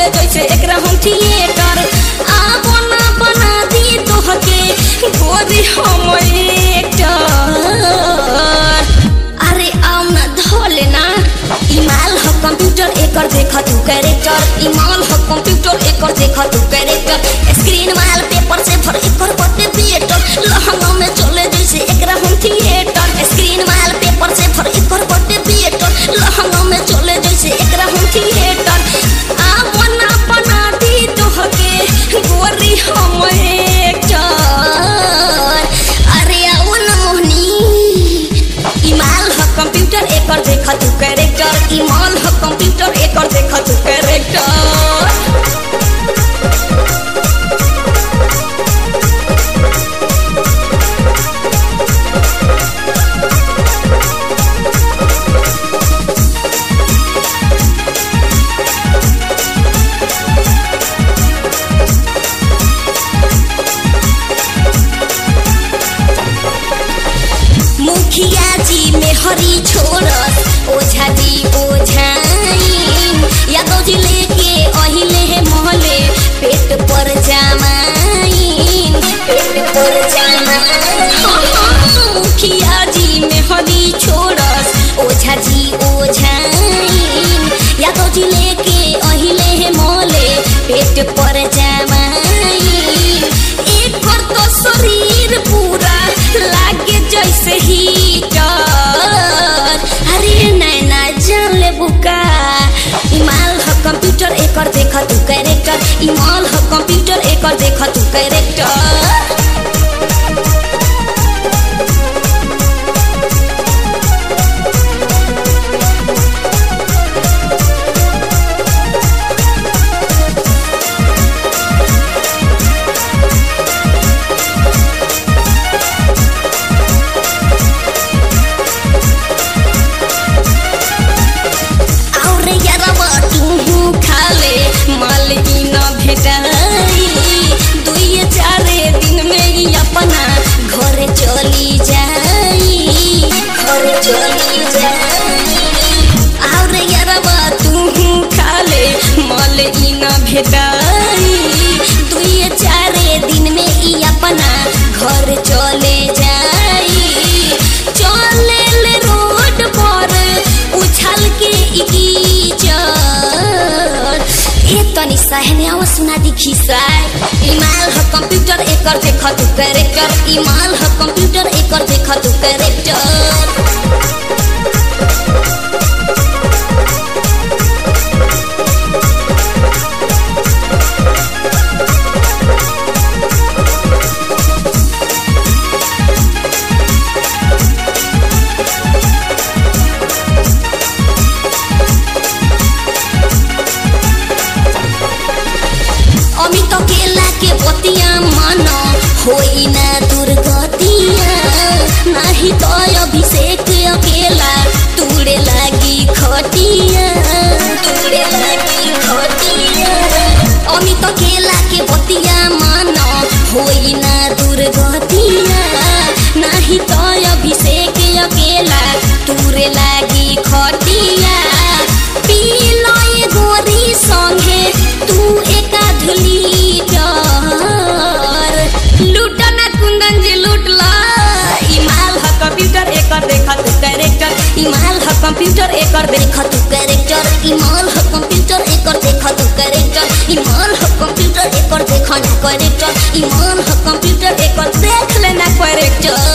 चले जैसे एकरा हम थिएटर आ बना बना दी तोहके गोरी हम एक्टर अरे आओ ना धोले ना इमाल ह कंप्यूटर एकर देखा तू कैरेक्टर इमाल ह कंप्यूटर एकर देखा तू कैरेक्टर स्क्रीन माल पेपर से भर एकर बटे थिएटर लहंगा में चले जैसे एकरा हम थिएटर स्क्रीन माल पेपर से भर एकर बटे थिएटर लहंगा में चले जैसे एकरा हम थिएटर आ बना बना दी तोहके गोरी हम एक्टर अरे आओ ना मोहनी इमाल ह कंप्यूटर एकर देखा तू कैरेक्टर इमाल ह कंप्यूटर एकर देखा तू कैरेक्टर मुखिया जी में हरी छोड़त ओझा जी ओझाइन यादव जी लेके अहिले है मोहले पेट पर जामाइन पेट पर जामाइन मुखिया जी में हरी छोड़त ओझा जी ओझाइन यादव जी लेके अहिले है मोहले पेट पर जामाइन एक पर तो शरीर पूरा लागे जैसे हीटर अरे नैना जान ले बुका इमाल ह कंप्यूटर एकर देखा तू कैरेक्टर इमाल ह कंप्यूटर एकर देखा तू कैरेक्टर और यारवा तू खाले माल ई न भेटाई दुई चारे दिन में ही अपना घर चली जाई घर चली जाई और यारवा तू खाले माल ई न भेटाई दुई चारे दिन में ही अपना घर चले जाई चले ले रोड पर उछल के इकीचर ए तनी सहने आवा सुना दी खिसाय इमाल ह कंप्यूटर एकर देखा तू कैरेक्टर इमाल ह कंप्यूटर एकर देखा तू कैरेक्टर अमित केला के बतिया मन होई ना दुर्गतिया नाही तो अभिषेक अकेला तूड़े लागी खटिया तूड़े लागी खटिया अमित केला के बतिया मन होई ना दुर्गतिया नाही तो अभिषेक अकेला तूरे लागी खटिया पी लय गोरी संगे तू एका धुली डर लूट ना कुंदन जी लूट ला इमाल ह कंप्यूटर एकर देखा तू कैरेक्टर इमाल ह कंप्यूटर एकर देखा तू कैरेक्टर इमाल ह कंप्यूटर एकर देखा तू कैरेक्टर इमाल ह कंप्यूटर एकर देखा ना कैरेक्टर इमाल ह कंप्यूटर एकर देख लेना कैरेक्टर